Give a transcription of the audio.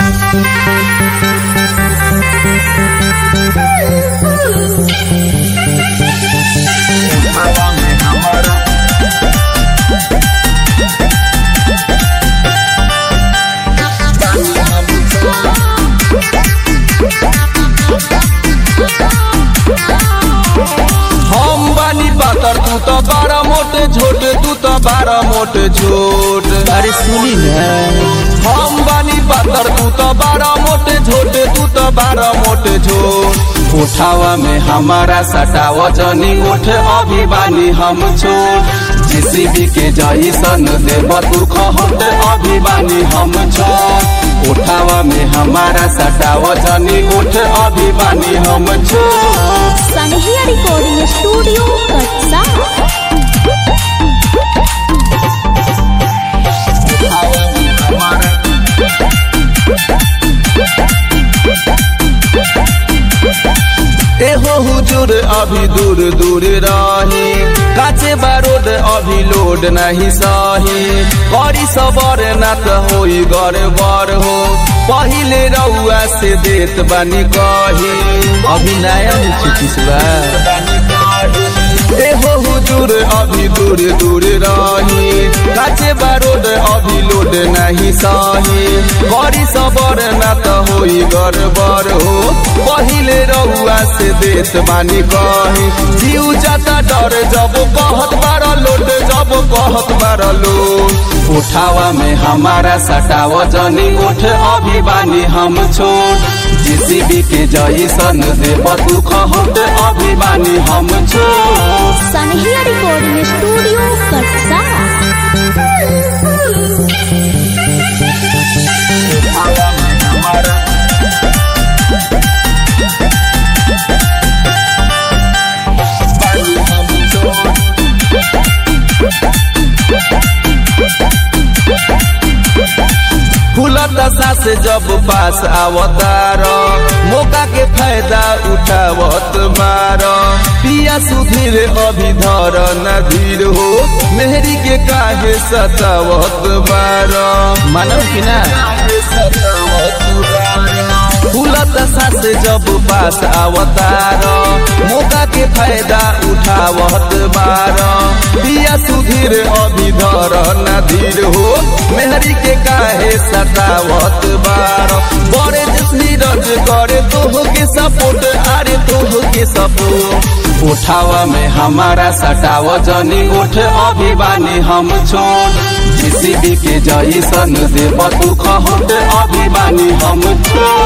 हम बानी पातर तू तो बारह मोटे छोट तू तो बारह मोटे छोट अरे सुनी ना हम बानी पातर तू तो बारह मोटे छोटे तू तो बारह मोटे छोट उठावा में हमारा सटाव जनी उठ अभी बानी हम छोट जेसीबी के जैसन देव तू खहट अभी बानी हम छोट उठावा में हमारा सटाव जनी उठ अभी बानी हम छोट सनहिया रिकॉर्डिंग स्टूडियो कटसा एहो हुजूर अभी दूर दूर रही काचे बारूद अभी लोड नहीं सही करी सबर ना त होई गड़बड़ हो पहिले रउआ से देत बानी कही अभी नया चिट्ठी बा एहो हुजूर अभी दूर दूर रही काचे बारूद अभी लोड नहीं सही करी सबर ना त होई गड़बड़ हो पहिले रउआ से देत बानी कही जीव जाता डर जब कहत बार लोड जब कहत बार लोड उठावा में हमारा सटाव जनी उठ अभी बानी हम छोट जेसीबी के जैसन देव तू खहट अभी बानी हम छोट सनहिया रिकॉर्डिंग स्टूडियो कटसा फूलत दशा से जब पास आवतार मौका के फायदा उठावत मार पिया सुधीर अभी धर नधीर हो मेहरी के काहे सतावत मार मानव कि ना फूलत दशा से जब पास आवतार मौका के फायदा उठावत मार पिया सुधीर अभी धर नधीर हो मेहरी के काहे सतावत बार बड़े जसनी रज करे तोह के सपोर्ट अरे तोह के सपोर्ट उठावा में हमारा सटाव जनी उठ अभी बानी हम छोट जेसीबी के जैसन देव तू खहट अभी बानी हम छोट